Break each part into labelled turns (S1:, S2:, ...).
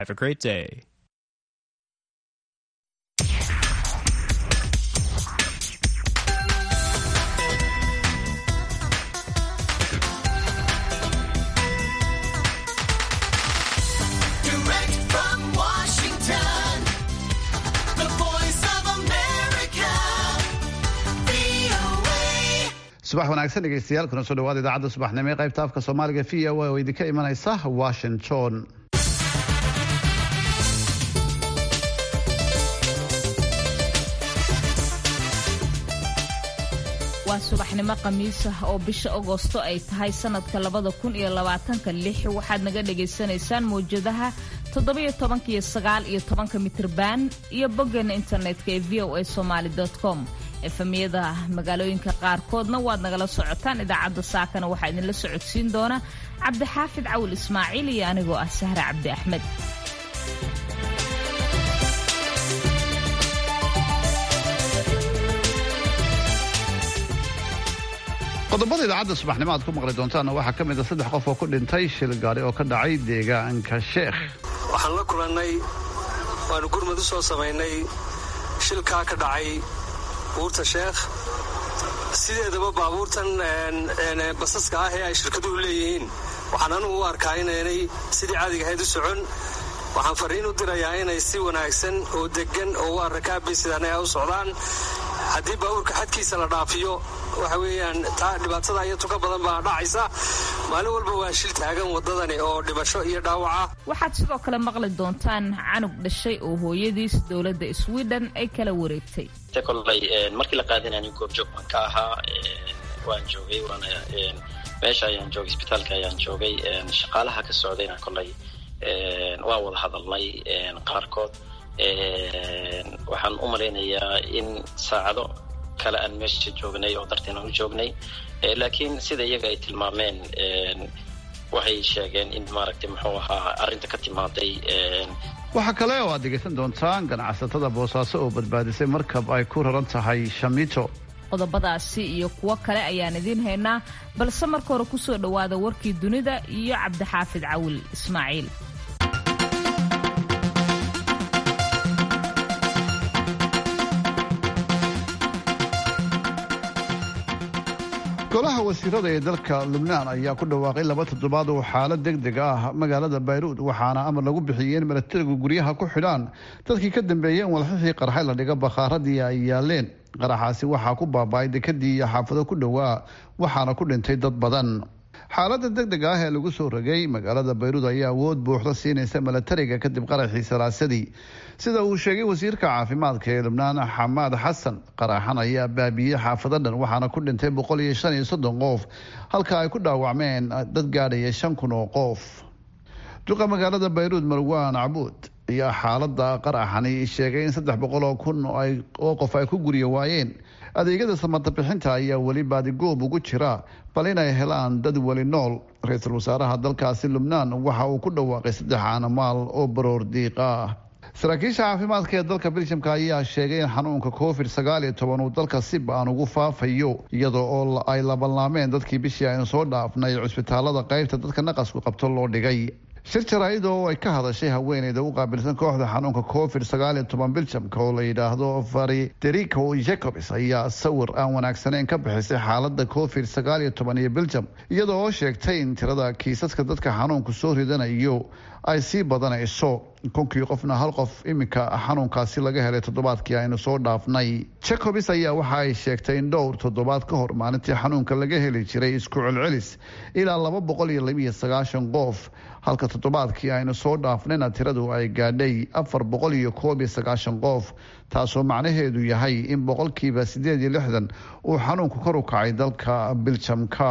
S1: Have a great day.
S2: Direct from Washington, the voice of America, VOA.
S3: subax wanaagsan dhegeystayaal kuna soo dhawaada idaacadda subaxnimo ee qaybta afka soomaaliga v o oo idinka imanaysa washington
S4: waa subaxnimo khamiis ah oo bisha agoosto ay tahay sanadka labada kun iyo labaatanka lix waxaad naga dhagaysanaysaan mawjadaha toddobiyo tobanka iyo sagaal iyo tobanka mitriban iyo boggeena internetka ee v o a somaali com efemiyada magaalooyinka qaarkoodna waad nagala socotaan idaacadda saakana waxaa idinla socodsiin doona cabdixaafid cawil ismaaciil iyo anigoo ah sahre cabdi axmed
S3: qodobada idaacadda subaxnimo aad ku maqli doontaanna waxaa ka mid a saddex qof oo ku dhintay shil gaari oo ka dhacay deegaanka sheekh
S5: waxaan la kulannay waanu gurmad u soo samaynay shilkaa ka dhacay buurta sheekh sideedaba baabuurtan een, basaska ah ee ay shirkaduhu leeyihiin waxaan anugu u arkaa inaynay sidii caadiga ahayd u socon waxaan fariin u dirayaa inay si wanaagsan oo degan oo waa rakaabay sidaan ay u socdaan haddii baabuurka xadkiisa la dhaafiyo waxa weeyaan taa dhibaatada iyo tuka badan baa dhacaysa maalin walba waa shil taagan waddadani oo dhimasho iyo dhaawaca
S4: waxaad sidoo kale maqli doontaan canug dhashay oo hooyadiis dowladda sweden ay kala wareegtay
S6: te kolley een, markii la qaadanayo goobjoog baan ka ahaa een, waan joogay waana een, meesha ayaan joogay isbitaalka ayaan joogay een, shaqaalaha ka socdayna kolley een, waan wada hadalnay een, qaarkood een, waxaan u malaynayaa in saacado kale aan meesha joognay oo darteen aan u joognay Eh, laakiin sida iyaga ay tilmaameen een, waxay sheegeen in maaragtay muxuu ahaa arrinta ka timaaday een,
S3: waxaa kale oo aad dhegaysan doontaan ganacsatada boosaaso oo badbaadisay markab ay ku raran tahay shamiito
S4: qodobadaasi iyo kuwo kale ayaan idiin haynaa balse marka hore kusoo dhowaada warkii dunida iyo cabdixaafid cawil ismaaciil
S3: golaha wasiirada ee dalka lubnaan ayaa ku dhawaaqay laba toddobaad oo xaalad deg deg ah magaalada bayruud waxaana amar lagu bixiyey in milatarigu guryaha ku xidhaan dadkii ka dambeeyey in walxixii qarxay la dhiga bakhaaradii ay yaaleen qaraxaasi waxaa ku baaba'ay dekadii iyo xaafado ku dhowaa waxaana ku dhintay dad badan xaalada deg deg ah ee lagu soo rogay magaalada bayruud ayaa awood buuxda siinaysa milatariga kadib qaraxii salaasadii sida uu sheegay wasiirka caafimaadka ee lubnaan xamaad xasan qaraxan ayaa baabiyey xaafado dhan waxaana ku dhintay boqol iyo shan iyo soddon qof halka ay ku dhaawacmeen dad gaadhaya shan kun oo qof duqa magaalada bayruud marwaan cabuud ayaa xaalada qaraxani sheegay in saddex boqol oo kun oo ay- oo qof ay ku guryo waayeen adeegyada samata bixinta ayaa weli baadigoob ugu jira bal inay helaan dad weli nool ra-iisul wasaaraha dalkaasi lubnaan waxa uu ku dhawaaqay saddex caanamaal oo baroor diiq ah saraakiisha caafimaadka ee dalka belgiumka ayaa sheegay in xanuunka covid sagaal iyo toban uu dalka si ba-an ugu faafayo iyadoo oo ay labanlaameen dadkii bishii aynu soo dhaafnay cusbitaalada qaybta dadka naqasku qabto loo dhigay shir jaraa'id oo ay ka hadashay haweeneyda u qaabilsan kooxda xanuunka covid sagaal iyo toban biljamka oo la yidhaahdo frederico jacobs ayaa sawir aan wanaagsaneyn ka bixisay xaalada covid sagaal iyo toban iyo biljam iyadoo oo sheegtay in tirada kiisaska dadka xanuunku soo ridanayo ay sii badanayso kunkii qofna hal qof iminka xanuunkaasi laga helay toddobaadkii aynu soo dhaafnay jacobs ayaa waxa ay sheegtay in dhowr toddobaad ka hor maalintii xanuunka laga heli jiray isku celcelis ilaa laba boqol iyo labiyo sagaashan qof halka toddobaadkii aynu soo dhaafnayna tiradu ay gaadhay afar boqol iyo koob iyo sagaashan qof taasoo macnaheedu yahay in boqolkiiba sideed iyo lixdan uu xanuunku kor u kacay dalka biljamka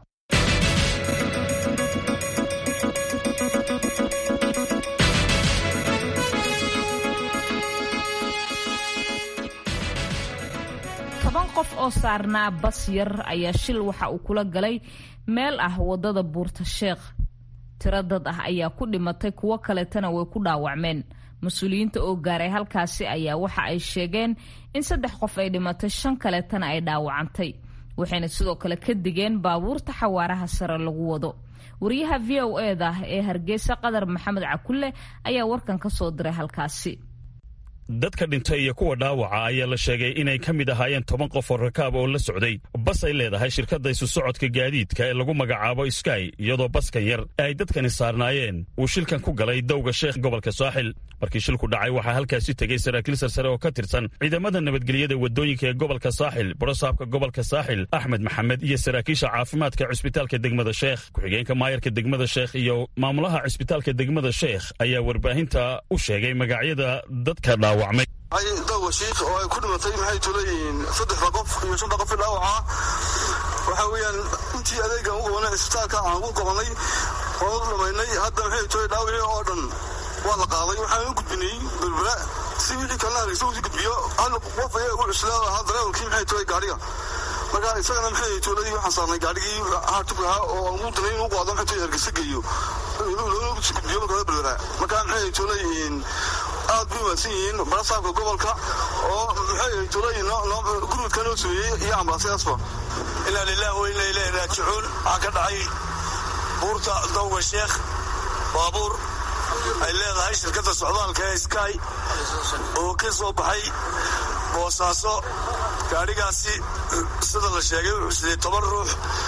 S4: toban qof oo saarnaa bas yar ayaa shil waxa uu kula galay meel ah waddada buurta sheekh tiro dad ah ayaa ku dhimatay kuwo kaleetana way ku dhaawacmeen mas-uuliyiinta oo gaaray halkaasi ayaa waxa ay sheegeen in saddex qof ay dhimatay shan kaleetana ay dhaawacantay waxayna sidoo kale ka digeen baabuurta xawaaraha sare lagu wado wariyaha v o eda ee hargeysa qadar maxamed cakulle ayaa warkan ka soo diray halkaasi
S1: dadka dhintay iyo kuwa dhaawaca ayaa la sheegay inay ka mid ahaayeen toban qof oo rakaab oo la socday bas ay leedahay shirkadda isu socodka gaadiidka ee lagu magacaabo sky iyadoo baskan yar ee ay dadkani saarnaayeen uu shilkan ku galay dowga sheekh gobolka saaxil markii shilku dhacay waxaa halkaasi tegey saraakiil sarsare oo ka tirsan ciidamada nabadgelyada wadooyinka ee gobolka saaxil borosaabka gobolka saaxil axmed maxamed iyo saraakiisha caafimaadka cisbitaalka degmada sheekh ku-xigeenka maayarka degmada sheekh iyo maamulaha cisbitaalka degmada sheekh ayaa warbaahinta u sheegay magacyada dadka dhaawacmay
S7: dowga shiikh oo ay ku dhimatay maxay tuleeyihiin saddexda qof iyo shanta qof dhaawaca waxa weeyaan intii adeegan u qabanay cisbitaalka aan ugu qabanay waan u dhamaynay hadda maxay tule dhaawacii oo dhan waa la qaaday waxaan u gudbinay berbera si wixii kalena hargeysa usii gudbiyo hal qof ayaa ugu cuslaa ahaa dareewalkii maxay tule gaadhiga marka isagana maxay tuuladii waxaan saarnay gaadhigii haartug ahaa oo aan ugu danay inuu qaado maxay tule hargeysa geeyo loona sii gudbiyo markaa berbera marka maxay tuleeyihiin aad bay umaadsan yihiin barasaabka gobolka oo maxay tuleeyihin gurmudka noo sameeyey iyo ambaasyaasba
S8: inaa lilahi wa inaa ilaahi raajicuun waxaa ka dhacay buurta dowga sheekh baabuur ay leedahay shirkadda socdaalka ee sky oo ka soo baxay boosaaso gaadhigaasi sida la sheegay wuxuu sidee toban ruux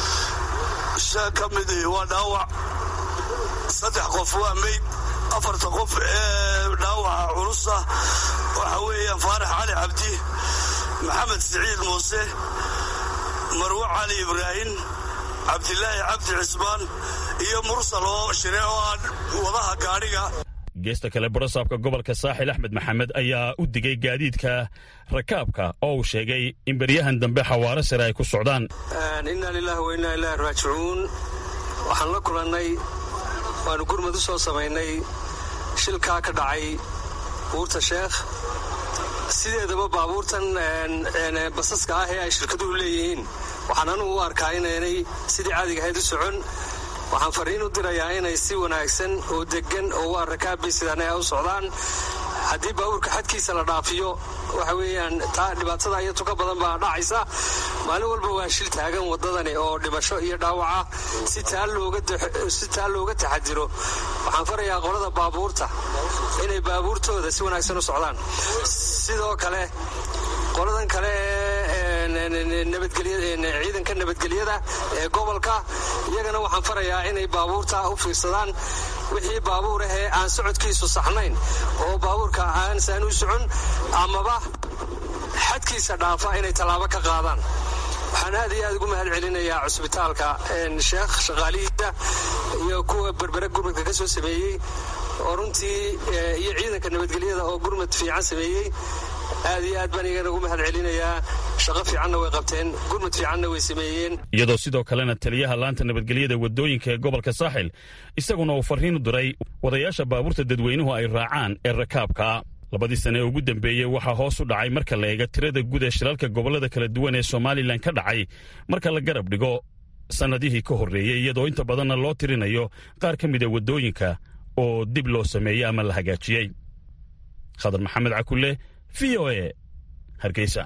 S8: shan ka mid waa dhaawac saddex qof waa meyd afarta qof ee dhaawaca culusa waxa weeyaan faarax cali cabdi maxamed siciid muuse marwo cali ibraahim cabdilaahi cabdi cismaan iyo mursal oo shire oo aan wadaha gaadhiga
S1: geesta kale borosaabka gobolka saaxil axmed maxamed ayaa u digay gaadiidka rakaabka oo uu sheegay in beryahan dambe xawaaro sare ay ku socdaan
S5: innaa lilaahi wa innaa ilaahi raajicuun waxaan la kulannay waannu gurmad u soo samaynay shilkaa ka dhacay buurta sheekh sideedaba baabuurtan basaska ah ee ay shirkaduhu leeyihiin waxaan anugu u arkaa inaynay sidii caadiga ahayd u socon waxaan fariin u dirayaa inay si wanaagsan oo deggan oo waa rakaabay sidaan ay u socdaan haddii baabuurka xadkiisa la dhaafiyo waxa weeyaan taa dhibaatada iyo tuka badan baa dhacaysa maalin walba waa shil taagan waddadani oo dhimasho iyo dhaawaca si taa looga taxadiro waxaan farayaa qolada baabuurta inay baabuurtooda si wanaagsan u socdaan sidoo kale qoladan kale ciidanka nabadgelyada ee gobolka iyagana waxaan farayaa inay baabuurta u fiirsadaan wixii baabuur ah ee aan socodkiisu saxnayn oo baabuurka aansaan u socon amaba xadkiisa dhaafa inay tallaabo ka qaadaan waxaan aad iyo aad ugu mahad celinayaa cusbitaalka sheekh shaqaalihiisa iyo kuwa berbere gurmadka ka soo sameeyey oo runtii iyo ciidanka nabadgelyada oo gurmad fiican sameeyey aad iyo aad baan igana ugu mahad celinayaa shaqo fiicanna way qabteen gurmud fiicanna way sameeyeen
S1: iyadoo sidoo kalena taliyaha laanta nabadgelyada wadooyinka ee gobolka saaxil isaguna uu farriin u diray wadayaasha baabuurta dadweynuhu ay raacaan ee rakaabka labadii sane ee ugu dambeeyey waxaa hoos u dhacay marka la eega tirada guud ee shilalka gobollada kala duwan ee somalilan ka dhacay marka la garab dhigo sannadihii ka horreeyey iyadoo inta badanna loo tirinayo qaar ka mida waddooyinka oo dib loo sameeyey ama la hagaajiyey khadar maxamed cakulle v o e hargeysa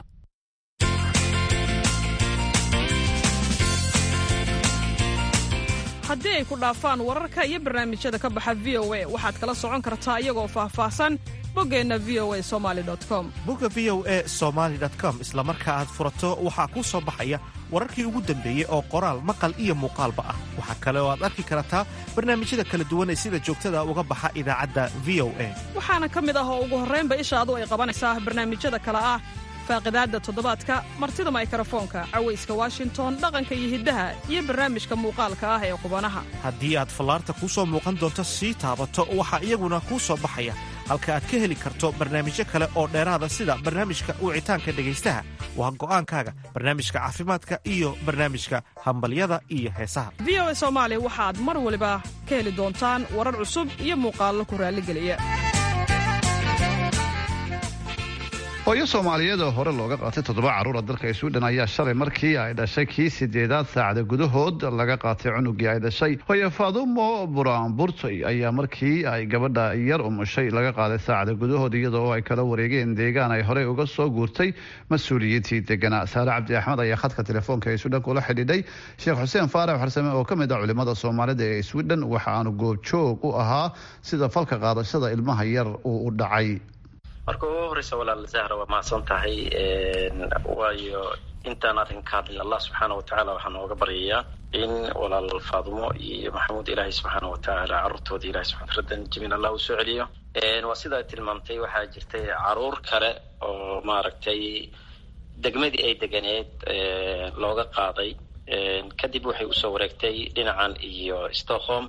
S9: haddii ay ku dhaafaan wararka iyo barnaamijyada ka baxa v o a waxaad kala socon kartaa iyagoo faahfaahsan boggeenna v o a somali com
S10: bogga v o e somaali com isla marka aad furato waxaa kuu soo baxaya wararkii ugu dambeeyey oo qoraal maqal iyo muuqaalba ah waxaa kale oo aad arki kartaa barnaamijyada kala duwan ee sida joogtada uga baxa idaacadda v o a
S9: waxaana ka mid ah oo ugu horraynba ishaadu ay qabanaysaa barnaamijyada kale ah faaqidaadda toddobaadka martida maykarafoonka cawayska washington dhaqanka iyo hiddaha iyo barnaamijka muuqaalka ah ee qubanaha
S10: haddii aad fallaarta kuu soo muuqan doonto sii taabato waxaa iyaguna kuu soo baxaya halka aad ka heli karto barnaamijyo kale oo dheeraada sida barnaamijka wicitaanka dhegaystaha waa go'aankaaga barnaamijka caafimaadka iyo barnaamijka hambalyada iyo heesaha
S9: v o a soomaali waxaad mar waliba ka heli doontaan warar cusub iyo muuqaallo ku raalligeliya
S3: hooyo soomaaliyeed oo hore looga qaatay toddoba caruura dalka sweden ayaa shalay markii ay dhashay kii sideedaad saacada gudahood laga qaatay cunugii ay dhashay hooyo faadumo buraanburtay ayaa markii ay gabadha yar umushay laga qaaday saacada gudahood iyadoo ay kala wareegeen deegaan ay horey uga soo guurtay mas-uuliyiintii deganaa saare cabdi axmed ayaa khadka telefoonka ee sweden kula xidhiidhay sheekh xuseen faarax xarsame oo ka mid ah culimada soomaalida ee sweden waxa aanu goobjoog u ahaa sida falka qaadashada ilmaha yar uu u dhacay
S6: marka ugu horeysa walaal zahra waa mahadsan tahay waayo intaan arrin ka hadlin allah subxaana watacaala waxaan ooga baryayaa in walaal faadumo iyo maxamuud ilaahay subxaana watacaala carruurtooda ilahay subxana radan jamiil allah uu soo celiyo waa sidaa tilmaamtay waxaa jirtay caruur kale oo maaragtay degmadii ay deganeed looga qaaday kadib waxay usoo wareegtay dhinacan iyo stockholm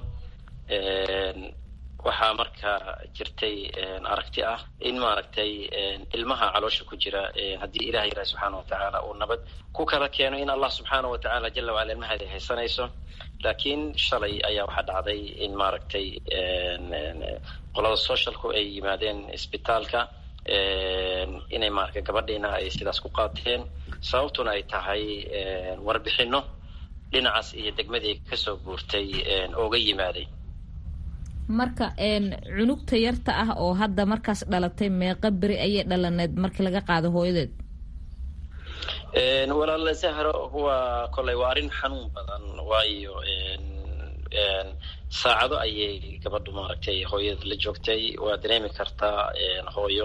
S6: waxaa marka jirtay aragti ah in maaragtay ilmaha caloosha ku jira haddii ilaha ilahi subxaana watacaala uu nabad ku kala keeno in allah subxaana watacaala jala wacala ilmaheeda haysanayso laakiin shalay ayaa waxaa dhacday in maaragtay qolada socialku ay yimaadeen isbitaalka inay maarata gabadhiina ay sidaas ku qaateen sababtuna ay tahay warbixino dhinacaas iyo degmadii kasoo guurtay ooga yimaaday
S4: marka cunugta yarta ah oo hadda markaas dhalatay meeqa beri ayay dhalaneed markii laga qaado hooyadeed
S6: walaal zahro waa koley waa arrin xanuun badan waayo saacado ayay gabadhu maaragtay hooyada la joogtay waa dareemi kartaa hooyo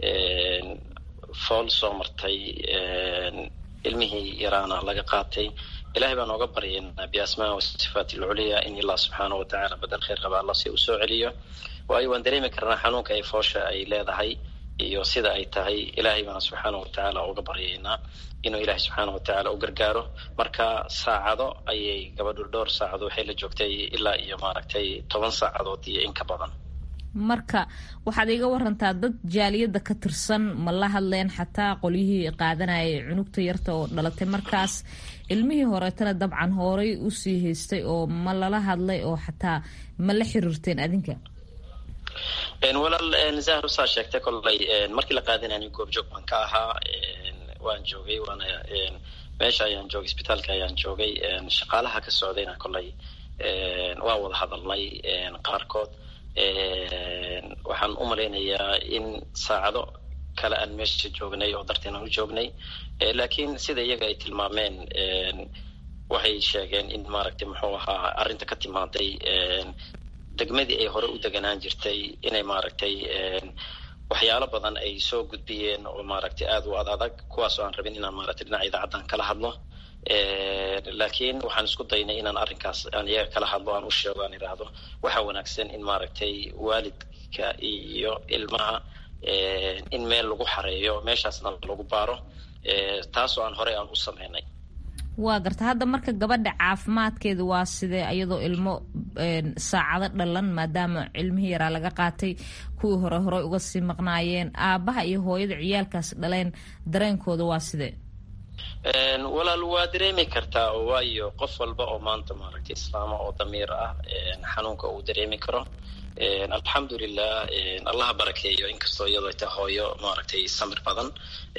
S6: fool soo martay ilmihii yaraana laga qaatay ilahay baan ooga baryaynaa biasmaa wasifaat alculiya in allah subxaana watacaala badal khayr qaba alla si uu soo celiyo waayo waan dareemi karnaa xanuunka ay foosha ay leedahay iyo sida ay tahay ilahay baana subxaana watacaala uga baryaynaa inuu ilahay subxaana watacaala u gargaaro marka saacado ayay gabadhu dhowr saacado waxay la joogtay ilaa iyo maaragtay toban saacadood iyo in ka badan
S4: marka waxaad iga warantaa dad jaaliyadda ka tirsan ma la hadleen xataa qolyihii qaadanayay cunugta yarta oo dhalatay markaas ilmihii horeetana dabcan horay usii haystay oo ma lala hadlay oo xataa ma la xiriirteen adinka
S6: walaal zahro saa sheegtay koley markii la qaadinayay goobjoog baan ka ahaa waan joogay waana meesha ayaan joogay isbitaalka ayaan joogay shaqaalaha ka socdayna koley waa wada hadalnay qaarkood waxaan u malaynayaa in saacado kale aan meesha joognay oo darteen aan u joognay laakiin sida iyaga ay tilmaameen waxay sheegeen in maaragtay muxuu ahaa arrinta ka timaaday degmadii ay hore u deganaan jirtay inay maaragtay waxyaalo badan ay soo gudbiyeen oo maaragtay aada u ad adag kuwaas oo aan rabin inaan maaragtay dhinaca idaacaddan kala hadlo laakiin waxaan isku daynay inaan arrinkaas aan iyaga kala hadlo aan u sheego aan idhaahdo waxaa wanaagsan in maaragtay waalidka iyo ilmaha in meel lagu xareeyo meeshaasna lagu baaro taasoo aan horey aan u sameynay
S4: waa garta hadda marka gabadha caafimaadkeeda waa sidee iyadoo ilmo saacado dhalan maadaama cilmihii yaraa laga qaatay kuwii hore horey uga sii maqnaayeen aabaha iyo hooyada ciyaalkaas dhaleen dareenkooda waa sidee
S6: walaal waa dareemi kartaa oo waayo qof walba oo maanta maaragtay islaama oo damiir ah xanuunka uu dareemi karo alxamdulilah allaha barakeeyo inkastoo iyadoo ta hooyo maaragtay samir badan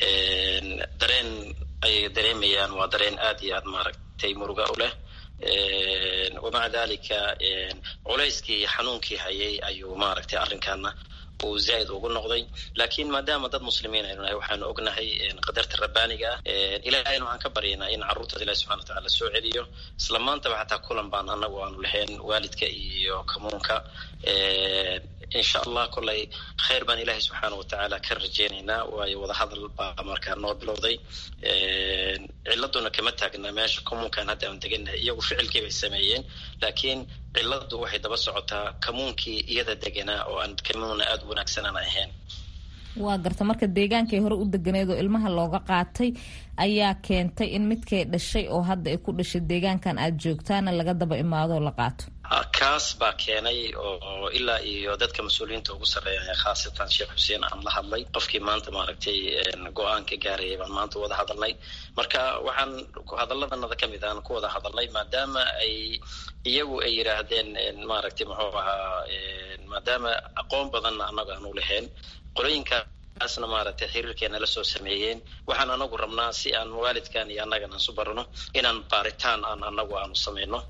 S6: dareen ayay dareemayaan waa dareen aad iyo aad maaragtay muruga u leh wamaca dalika culayskii xanuunkii hayay ayuu maaragtay arrinkaana uu zaaid ugu noqday laakiin maadaama dad muslimiin aynu nahay waxaanu ognahay qadarta rabbaaniga ah ilahayna waxaan ka baryaynaa in carruurtaas ilahi subxana watacaala soo celiyo isla maantaba xataa kulan baan anagu aanu lahayn waalidka iyo kamuunka insha allah kolay khayr baan ilaahay subxaana watacaala ka rajeynaynaa waayo wadahadal baa markaa noo bilowday ciladuna kama taagna meesha kamuunkan hadda aan deganahay iyagu ficilkii bay sameeyeen laakiin ciladu waxay daba socotaa kamuunkii iyada deganaa oo aan kamuuna aada u wanaagsanaan ahayn
S4: waa garta marka deegaankay hore u deganeed oo ilmaha looga qaatay ayaa keentay in midkay dhashay oo hadda ay ku dhashay deegaankan aada joogtaana laga daba imaadoo la qaato
S6: kaas baa keenay oo ilaa iyo dadka mas-uuliyiinta ugu sarreeya khaasatan sheekh xuseen aan la hadlay qofkii maanta maaragtay go-aanka gaarayay baan maanta wada hadalnay marka waxaan hadalladanada ka mid aan ku wada hadalnay maadaama ay iyagu ay yidhaahdeen maaragtay muxuu ahaa maadaama aqoon badanna annaga aanu lahayn qolooyinka taasna maaragtay xiriirkeena la soo sameeyeen waxaan anagu rabnaa si aan waalidkan iyo annagan aan su barano inaan baaritaan aan anagu aanu sameyno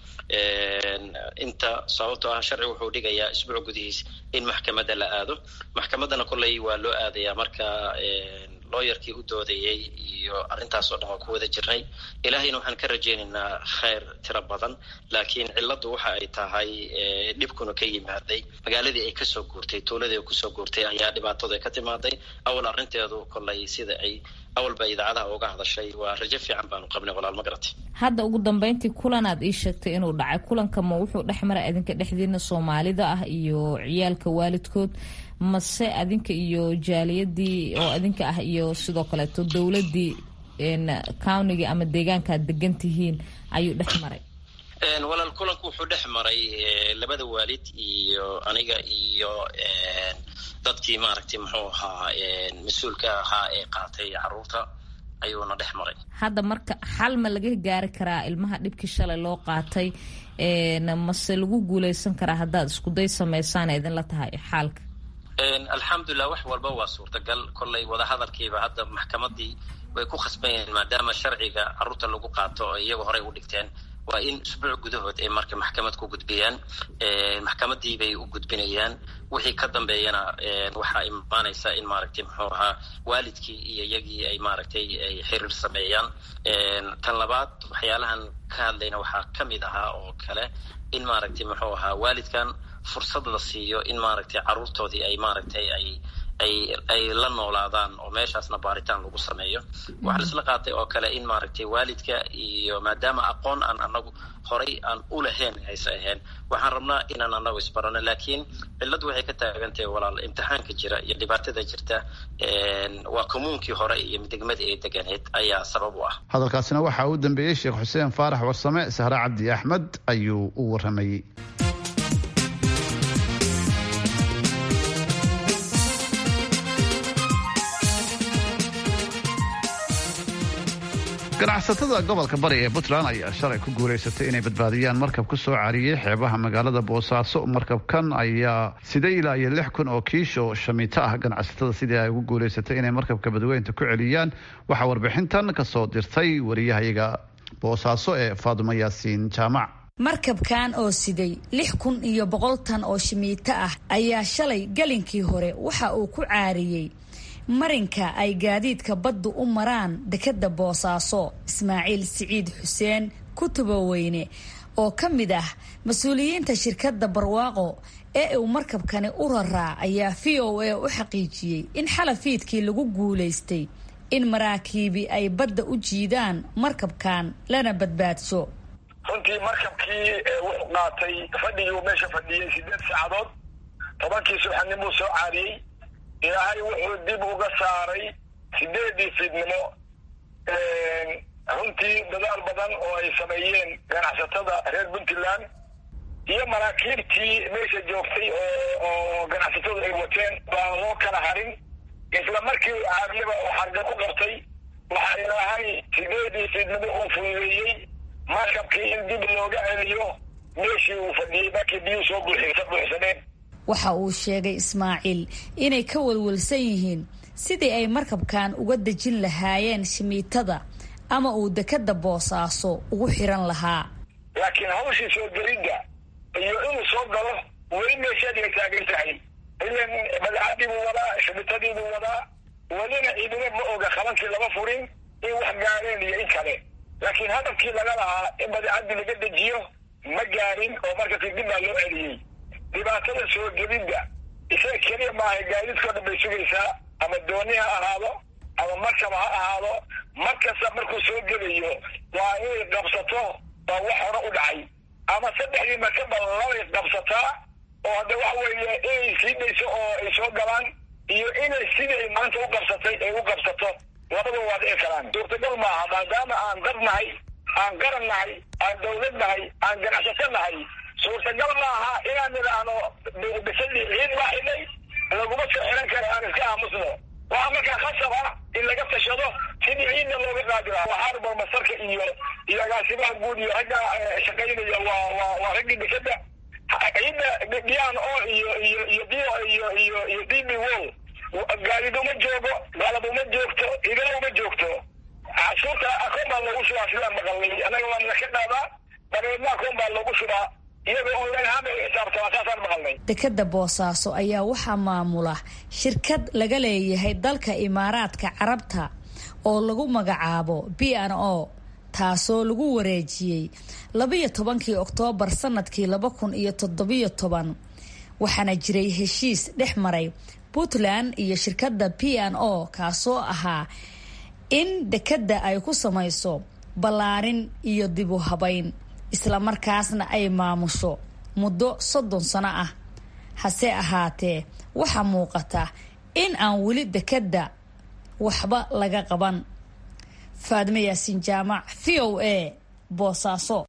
S6: inta sababtoo ah sharci wuxuu dhigayaa isbuuc gudihiis in maxkamadda la aado maxkamaddana kolley waa loo aadayaa marka looyarkii u doodayey iyo arrintaas oo dhan waa ku wada jirnay ilaahayna waxaan ka rajaynaynaa khayr tiro badan laakiin cilladdu waxa ay tahay dhibkuna ka yimaaday magaaladii ay kasoo guurtay tuuladii ay kusoo guurtay ayaa dhibaatadu ay ka timaaday awal arrinteedu kolley sida ay awalba idaacadaha uga hadashay waa rajo fiican baanu qabnay walaal ma garatay
S4: hadda ugu dambeyntii kulanaad ii sheegtay inuu dhacay kulanka ma wuxuu dhex mara idinka dhexdiina soomaalida ah iyo ciyaalka waalidkood mase adinka iyo jaaliyadii oo adinka ah iyo sidoo kaleeto dowladii countiga ama deegaankaad degan tihiin ayuu dhex maray
S6: walaal kulanku wuxuu dhex maray labada waalid iyo aniga iyo dadkii maaragtay muxuu ahaa mas-uulka ahaa ee qaatay caruurta ayuuna dhex maray
S4: hadda marka xal ma laga gaari karaa ilmaha dhibkii shalay loo qaatay mase lagu guuleysan karaa haddaad iskuday sameysaan idinla tahay xaalka
S6: alxamdulilah wax walba waa suurtagal kolley wadahadalkiiba hadda maxkamadii way ku khasban yihiin maadaama sharciga caruurta lagu qaato oo iyagu horey u dhigteen waa in usbuuc gudahood ay marka maxkamad ku gudbiyaan maxkamadii bay u gudbinayaan wixii ka dambeeyana waxaa imaanaysa in maaragtay muxuu ahaa waalidkii iyo iyagii ay maaragtay ay xiriir sameeyaan tan labaad waxyaalahan ka hadlayna waxaa ka mid ahaa oo kale in maaragtay muxuu ahaa waalidkan fursad la siiyo in maaragtay caruurtoodii ay maaragtay ay ay ay la noolaadaan oo meeshaasna baaritaan lagu sameeyo waxaa laisla qaatay oo kale in maaragtay waalidka iyo maadaama aqoon aan anagu horay aan u lahayn hayse ahayn waxaan rabnaa inaan anagu isbarano laakiin cilladdu waxay ka taagantahay walaal imtixaanka jira iyo dhibaatada jirta waa commuunkii hore iyo degmadii ay deganeed ayaa sabab u ah
S3: hadalkaasina waxaa u dambeeyey sheekh xuseen faarax warsame sahre cabdi axmed ayuu u waramayey ganacsatada gobolka bari ee puntland ayaa shalay ku guulaysatay inay badbaadiyaan markab ku soo cariyey xeebaha magaalada boosaaso markabkan ayaa sida ilaa iyo lix kun oo kiisho shamiito ah ganacsatada sidii ay ugu guulaysatay inay markabka badweynta ku celiyaan waxaa warbixintan kasoo dirtay wariyahayaga boosaaso ee faadumo yaasiin jaamac
S11: markabkan oo siday lix kun iyo boqol tan oo shamiito ah ayaa shalay galinkii hore waxa uu ku caariyey marinka ay gaadiidka baddu u maraan dekadda boosaaso ismaaciil siciid xuseen kutubaweyne oo ka mid ah mas-uuliyiinta shirkadda barwaaqo ee uu markabkani u raraa ayaa v o a u xaqiijiyey in xalafiidkii lagu guulaystay in maraakiibi ay badda u jiidaan markabkan lana badbaadso
S8: runtii markabkii wuxuu qaatay fadhigii meesha fadhiyey sideed saacadood tobankii subaxnimuu soo caariyey ilaahay wuxuu dib uga saaray sideedii fiidnimo runtii dadaal badan oo ay sameeyeen ganacsatada reer puntland iyo maraakiibtii meesha joogtay oo ganacsatadu ay wateen baan loo kala harin isla markii caariyaba oo xarga ku qabtay waxaa ilaahay sideedii fiidnimo uu fududeeyey markabkii in dib looga celiyo meeshii uu fadhiyey markii biyuu soo buuxsadeen
S11: waxa uu sheegay ismaaciil inay ka walwalsan yihiin sidii ay markabkan uga dejin lahaayeen shimiitada ama uu dekadda boosaaso ugu xiran lahaa
S8: laakiin hawshii soo gelidda iyo inuu soo galo weli meesheedii ay taagan tahay ilan badcadii buu wadaa shimiitadii buu wadaa welina ciidina ma oga qabankii lama furin in wax gaareen iyo in kale laakiin hadafkii laga lahaa in badcadii laga dejiyo ma gaarin oo markabkii dib baa loo celiyey dhibaatada soo gelidda isaga keliya maaha gaadiidkao dhan bay sugaysaa ama dooni ha ahaado ama markaba ha ahaado mar kasta markuu soo gelayo waa inay qabsato waa wax hore u dhacay ama saddexdii markaba labay qabsataa oo hadda waxa weeye inay sii dhayso oo ay soo galaan iyo inay sidii ay maanta u qabsatay ay u qabsato labada waa dhici karaan suurtagal maaha maadaama aan dad nahay aan qaran nahay aan dawlad nahay aan ganacsato nahay suurtagal maaha inaan nidhaahno bisadii ciid baa xidhay laguma soo xiran kara aan iska aamusno waxaa markaa khasab ah in laga tashado sidii ciidna looga qaadi lahaa waxaana barmasarka iyo iyo agaasimaha guud iyo ragga shaqaynaya waa waa waa raggii bisada ciidda dian o iyo iyo iyo d iyo iyo iyo d b wo
S12: gaadid uma joogo qalab uma joogto idina uma joogto cashuurta akoon baa loogu shubaa sidaan maqalnay annaga waana ka qaadaa dabeedna akoon baa loogu shubaa iyagoo online ahaan bay u xisaabtamaa saasaan maqalnay
S11: dekadda boosaaso ayaa waxaa maamula shirkad laga leeyahay dalka imaaraadka carabta oo lagu magacaabo b n o taasoo lagu wareejiyey labayo tobankii oktoobar sanadkii laba kun iyo toddobiyo toban waxaana jiray heshiis dhex maray puntland iyo shirkadda p n o kaasoo ahaa in dekadda ay ku samayso ballaarin iyo dib u habayn islamarkaasna ay maamusho muddo soddon sano ah hase ahaatee waxaa muuqata in aan weli dekadda waxba laga qaban faadme yaasiin jaamac v o a boosaaso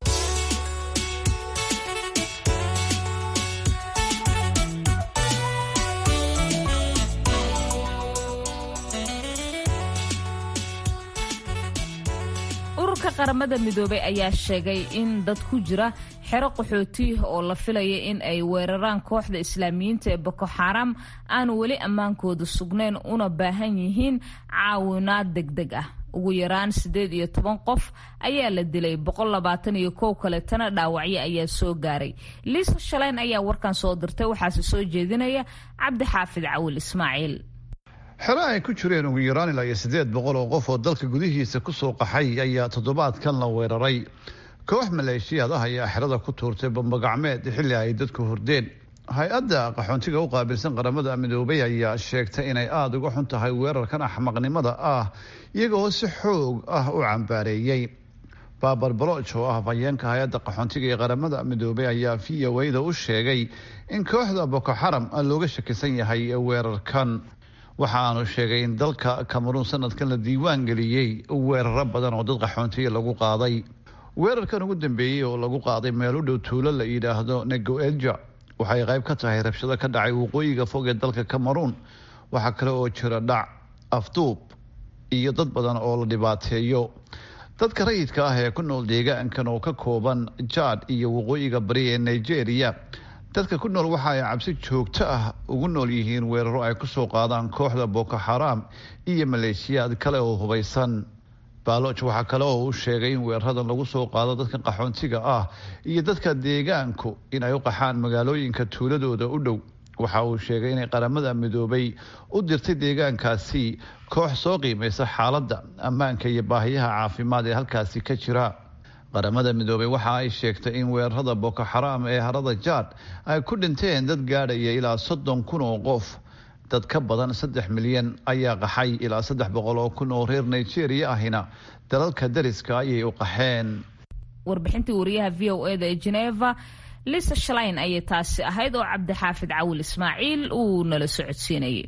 S4: ururka qaramada midoobay ayaa sheegay in dad ku jira xero qaxooti oo la filaya in ay weeraraan kooxda islaamiyiinta ee boko xaram aanu weli ammaankooda sugnayn una baahan yihiin caawinaad degdeg ah ugu yaraan siddeed iyo toban qof ayaa la dilay boqol labaatan iyo kow kaletana dhaawacyo ayaa soo gaaray liisa shaleyn ayaa warkan soo dirtay waxaase soo jeedinaya cabdi xaafid cawil ismaaciil
S3: xero ay ku jireen ugu yaraan ilaa iyo siddeed boqol oo qof oo dalka gudihiisa ku soo qaxay ayaa toddobaadkan la weeraray koox maleeshiyaad ah ayaa xerada ku tuurtay bambagacmeed xilli ay dadku hurdeen hay-adda qaxoontiga u qaabilsan qaramada midoobay ayaa sheegtay inay aada uga xun tahay weerarkan axmaqnimada ah iyagoo si xoog ah u cambaareeyey baabar baloch oo ah hafayeenka hay-adda qaxoontiga ee qaramada midoobay ayaa v o a da u sheegay in kooxda boko xaram looga shakisan yahay weerarkan waxaanu sheegay in dalka cameruun sanadkan la diiwaan geliyey weeraro badan oo dad qaxoontiya lagu qaaday weerarkan ugu dambeeyey oo lagu qaaday meel u dhow tuulo la yidhaahdo negoelja waxay qayb ka tahay rabshado ka dhacay waqooyiga fog ee dalka cameruun waxaa kale oo jira dhac afduub iyo dad badan oo la dhibaateeyo dadka rayidka ah ee ku nool deegaankan oo ka kooban jaad iyo waqooyiga bari ee nigeria dadka ku nool waxa ay cabsi joogto ah ugu nool yihiin weeraro ay kusoo qaadaan kooxda boko xaram iyo maleeshiyaad kale oo hubaysan baaloch waxaa kale oo uu sheegay in weeraradan lagu soo qaado dadka qaxoontiga ah iyo dadka deegaanku in ay u qaxaan magaalooyinka tuuladooda u dhow waxa uu sheegay inay qaramada midoobay u dirtay deegaankaasi koox soo qiimaysa xaaladda ammaanka iyo baahiyaha caafimaad ee halkaasi ka jira qaramada midoobay waxa ay sheegtay in weerarada boko xaram ee harada jaad ay ku dhinteen dad gaadhaya ilaa soddon kun oo qof dad ka badan saddex milyan ayaa qaxay ilaa saddex boqol oo kun oo reer nigeria ahina dalalka dariska ayay u qaxeen
S4: warbixintii wariyaha v o eda ee geneva lisa shalayn ayay taasi ahayd oo cabdixaafid cawil ismaaciil uu nala socodsiinayay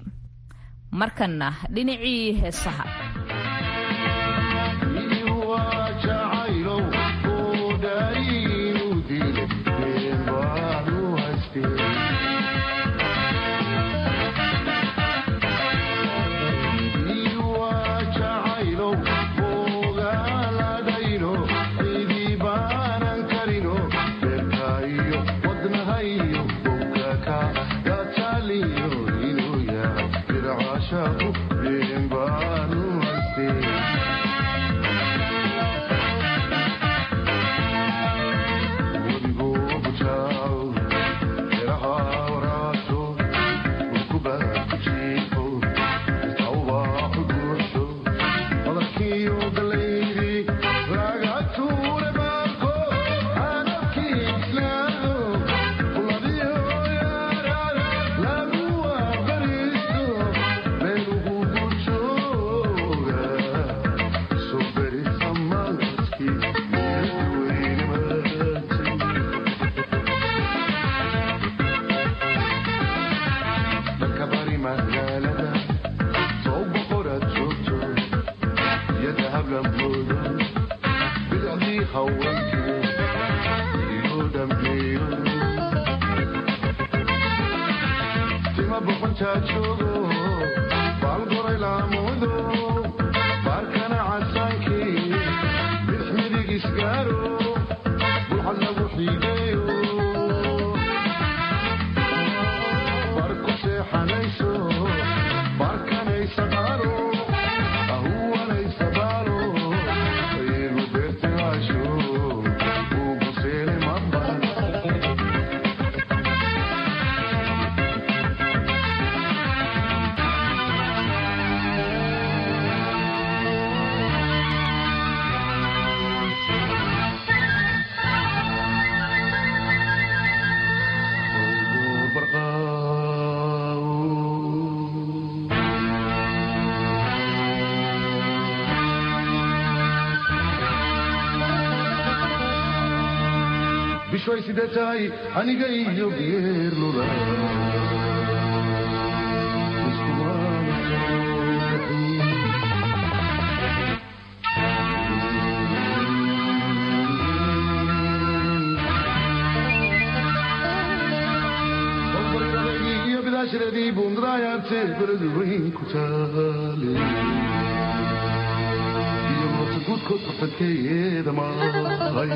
S4: markanna dhinacii heesaha
S13: Barco bishoy sida tahay aniga iyo geerlula iyo bidaashiradii bundraayarte beradu weyn ku taale iyo moota guudkood qafankeeda maahay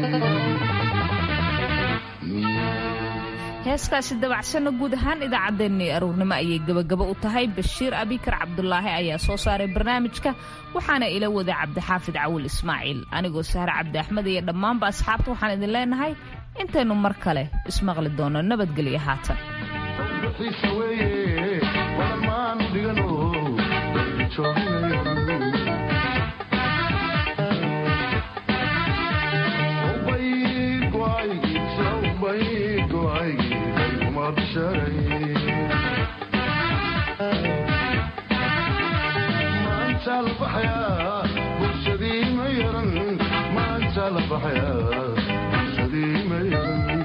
S4: heeskaasi dabacsanna guud ahaan idaacaddeenni aruurnimo ayay gebagabo u tahay bashiir abikar cabdulaahi ayaa soo saaray barnaamijka waxaana ila waday cabdixaafid cawil ismaaciil anigoo sahre cabdi axmed iyo dhammaanba asxaabta waxaan idin leenahay intaynu mar kale ismaqli doono nabadgelyo haatan
S13: xiisa weeye walamaan dhigano maanta la baxayaa bulshadii ma yaran maanta la baxayaa bulshadii ma yaran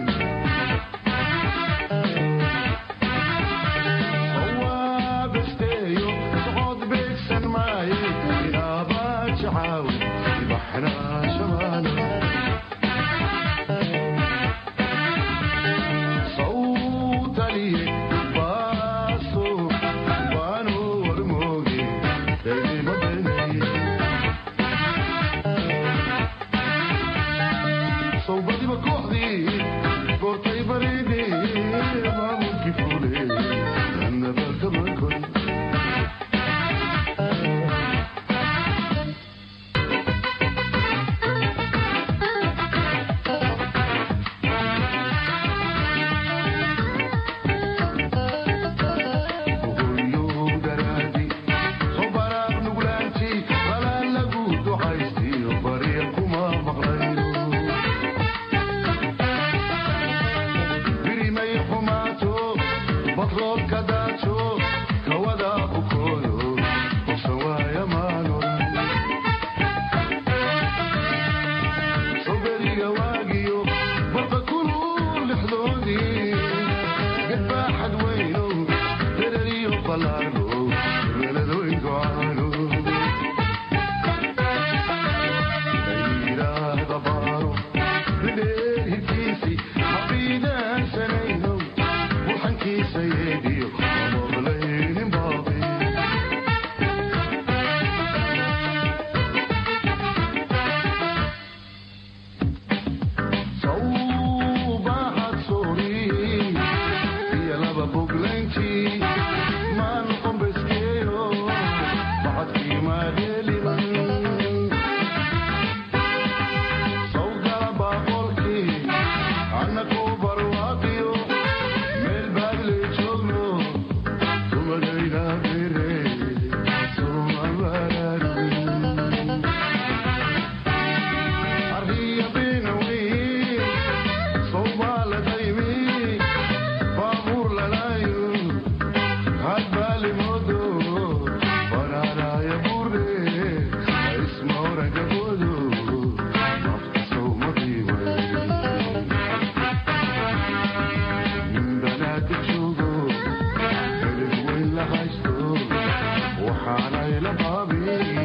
S13: waxaanay la baabin